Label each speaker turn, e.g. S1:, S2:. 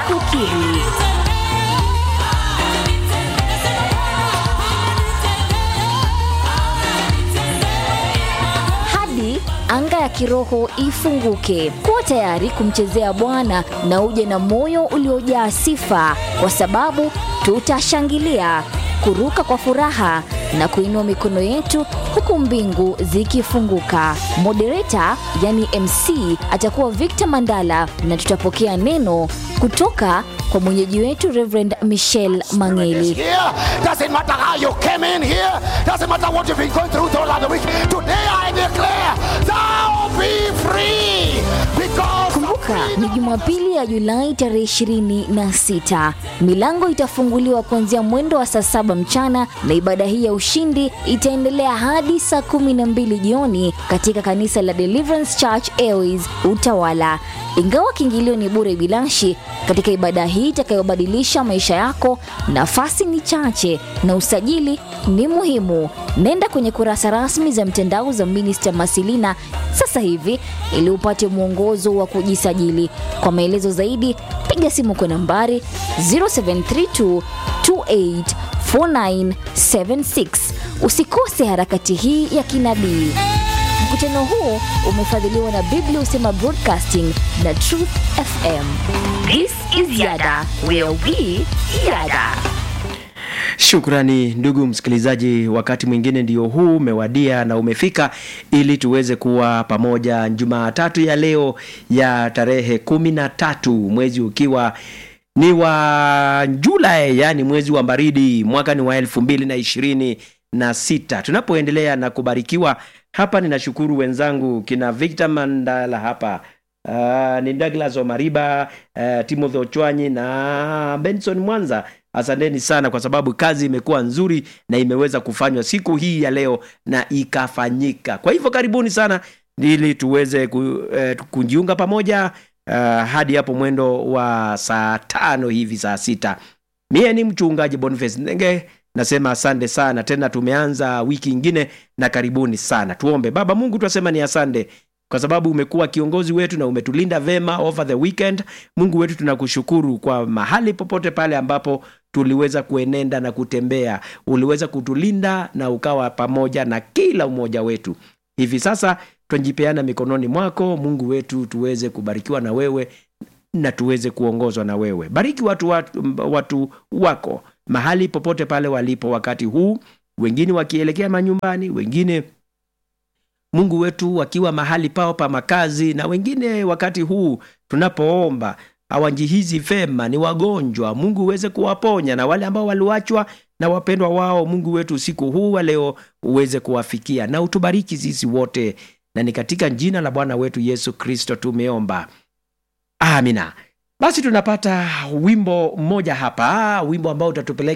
S1: kukiri. hadi anga ya kiroho ifunguke. Kuwa tayari kumchezea Bwana na uje na moyo uliojaa sifa, kwa sababu tutashangilia, kuruka kwa furaha na kuinua mikono yetu huku mbingu zikifunguka. Moderator yani MC atakuwa Victor Mandala na tutapokea neno kutoka kwa mwenyeji wetu Reverend Michelle Mangeli.
S2: here. Doesn't matter how you came in here. Doesn't matter what you've been going through throughout the week. Today I declare, thou be free. Because
S1: Kumbuka ni Jumapili ya Julai tarehe 26. Milango itafunguliwa kuanzia mwendo wa saa saba mchana na ibada hii ya ushindi itaendelea hadi saa kumi na mbili jioni katika kanisa la Deliverance Church Airways Utawala. Ingawa kiingilio ni bure bilashi, katika ibada hii itakayobadilisha maisha yako, nafasi ni chache na usajili ni muhimu. Nenda kwenye kurasa rasmi za mtandao za Minister Masilina sasa hivi ili upate mwongozo wa kujisajili. Kwa maelezo zaidi, piga simu kwa nambari 0732 284976. Usikose harakati hii ya kinabii. Mkutano huu umefadhiliwa na Biblia Usema Broadcasting na Truth FM. This is Yada, where we yada.
S3: Shukrani ndugu msikilizaji, wakati mwingine ndio huu umewadia na umefika ili tuweze kuwa pamoja Jumatatu ya leo ya tarehe kumi na tatu mwezi ukiwa ni wa Julai, yani mwezi wa baridi, mwaka ni wa elfu mbili na ishirini na sita tunapoendelea na kubarikiwa hapa. Ninashukuru wenzangu kina Victor Mandala hapa Uh, ni Douglas Omariba, uh, Timothy Ochwanyi na Benson Mwanza. Asanteni sana kwa sababu kazi imekuwa nzuri na imeweza kufanywa siku hii ya leo na ikafanyika. Kwa hivyo karibuni sana ili tuweze ku, eh, kujiunga pamoja uh, hadi hapo mwendo wa saa tano hivi saa sita. Mie ni mchungaji Boniface Ndenge nasema asante sana tena, tumeanza wiki ingine na karibuni sana. Tuombe. Baba Mungu, twasema ni asante kwa sababu umekuwa kiongozi wetu na umetulinda vema over the weekend. Mungu wetu, tunakushukuru kwa mahali popote pale ambapo tuliweza kuenenda na kutembea, uliweza kutulinda na ukawa pamoja na kila mmoja wetu. Hivi sasa twajipeana mikononi mwako Mungu wetu, tuweze kubarikiwa na wewe na tuweze kuongozwa na wewe. Bariki watu, watu, watu wako mahali popote pale walipo wakati huu, wengine wakielekea manyumbani, wengine Mungu wetu wakiwa mahali pao pa makazi, na wengine wakati huu tunapoomba hawajihizi vema, ni wagonjwa. Mungu uweze kuwaponya, na wale ambao waliwachwa na wapendwa wao, Mungu wetu usiku huu wa leo uweze kuwafikia na utubariki sisi wote, na ni katika jina la Bwana wetu Yesu Kristo tumeomba, amina. Basi tunapata wimbo mmoja hapa, wimbo ambao utatupeleka